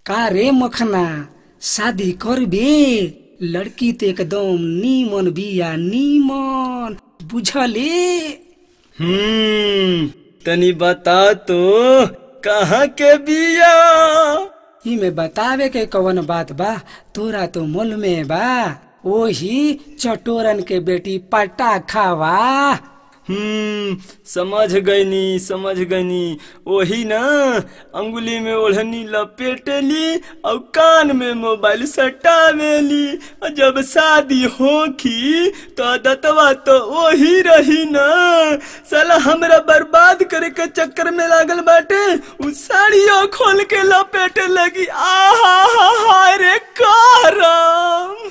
का रे मखना शादी करबे लड़की तो एकदम नीमन बिया नीमन बुझले हम्म तनी बता तो कहाँ के बिया इमे बतावे के कवन बात बा तोरा तो मुल में बा ओही चटोरन के बेटी पटा खावा हम्म समझ गईनी समझ गईनी वही ना अंगुली में ओढ़नी लपेटली और कान में मोबाइल सटावेली और जब शादी होखी तो दतवा तो वही रही ना साला हमरा बर्बाद करे के चक्कर में लागल बाटे उ साड़ियों खोल के लपेटे लगी आहा हा हा रे करम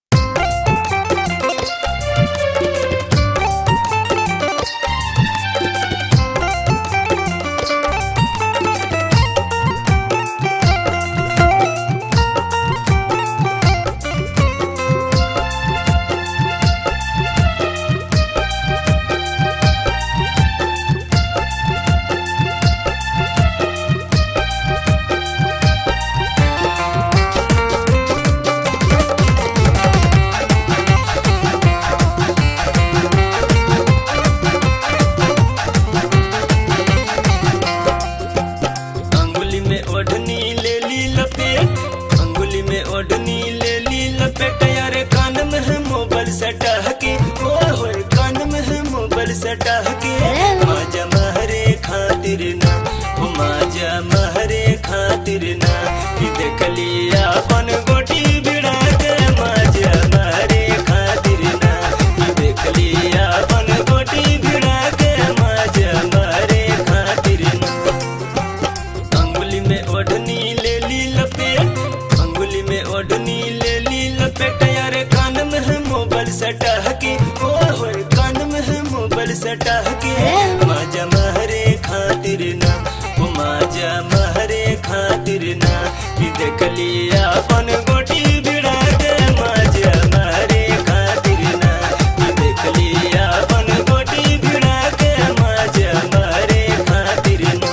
अंगुली में ओढ़नी ले ली लपेट अंगुली में ओढ़नी ले ली लपेट यारे कान में है मोबाइल सटा के ओए होए कान में है मोबाइल सटा के माजा महरे खातिर ना ओ माजा महरे खातिर ना कि देख लिया अपन गोटी भिड़ा के माजा महरे खातिर ना कि देख लिया अपन गोटी भिड़ा के माजा महरे खातिर ना अंगुली में ओढ़नी ले ली लपेट अंगुली में ओढ़नी ले ली लपेट यारे कान में है मोबाइल सटा के ओए होए कान में है मोबाइल सटा के माजा महरे खातिर ना ओ माजा महरे खातिर ना कि देख लिया अपन गोटी भिड़ा के माजा महरे खातिर ना कि देख लिया अपन गोटी भिड़ा के माजा महरे खातिर ना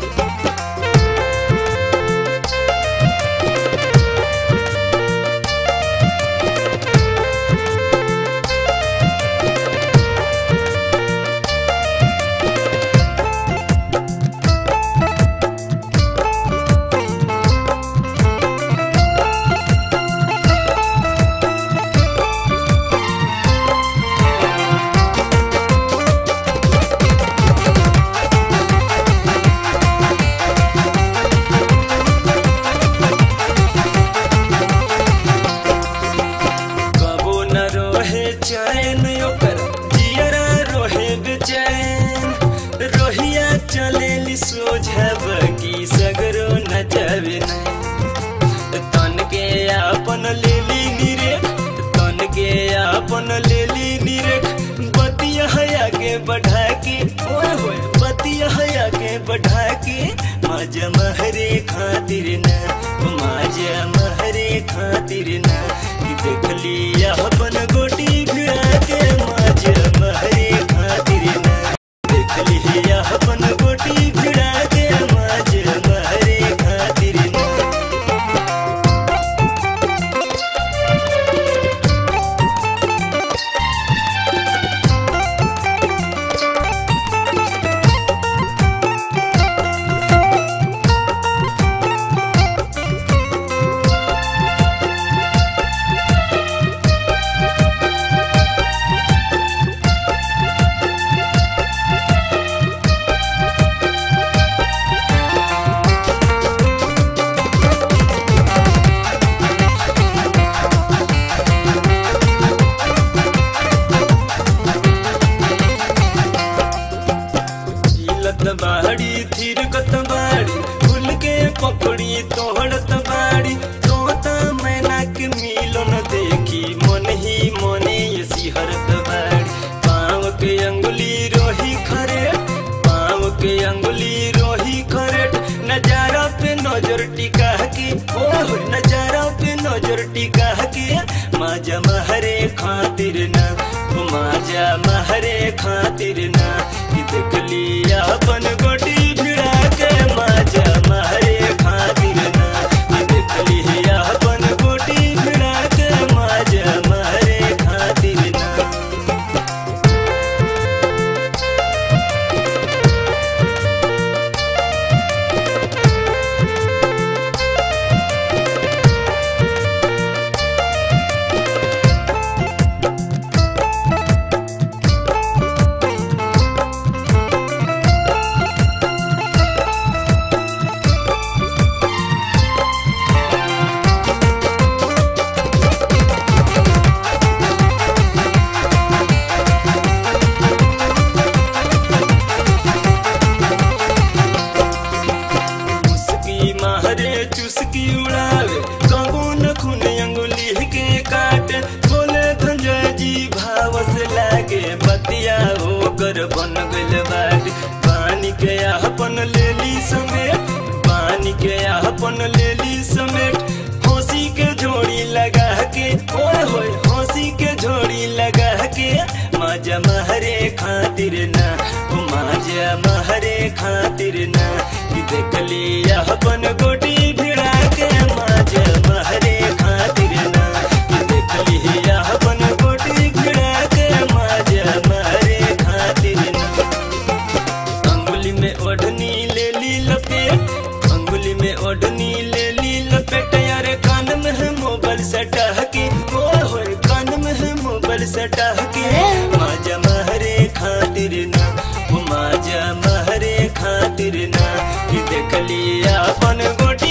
कबो न रोहे चैन ओकर जियरा रोहे बेचैन रोहिया चलेली सोझब की सगरो न जावे नहीं तन के आपन लेली निरेख तन के आपन लेली निरेख बतिया हया के बढ़ा के ओए होए बतिया हया के बढ़ा के माजा महरे खातिर ना माजा महरे खातिर ना कि देख लिया अपन गोटी भिड़ा के माजा महरे खातिर ना देख लिया अपन गोटी भिड़ा के माजा महरे खातिर ना झीलत बाड़ी थिरकत बाड़ी फूल के पकड़ी तोहड़त बाड़ी तोता मैना के मिलन देखी मन ही मने ये सिहरत बाड़ी पाँव के अंगुली रोही खरे पाँव के अंगुली रोही खरेट नजारा पे नजर टिका के ओह नजारा पे नजर टिका के माजा महरे खातिर ना ओ माजा महरे खातिर ना कि देख लिया अपन गोटी भिड़ा के माजा महरे खातिर ना कि अपन लेली समेट हंसी के झोड़ी लगा के ओए होए हंसी के झोड़ी लगा के माजा महरे खातिर ना ओ माजा महरे खातिर ना कि देख लिया अपन गोटी भिड़ा के माजा महरे खातिर ना कि देख लिया अपन गोटी भिड़ा के माजा महरे खातिर ना अंगुली में ओढ़नी ले ली लपेट अंगुली में ओढ़नी ले ली लपेट यारे कान में है मोबाइल सटह के ओए होए कान में है मोबाइल सटह के माजा महरे खातिर ना ओ माजा महरे खातिर ना कि देख लिया अपन गोटी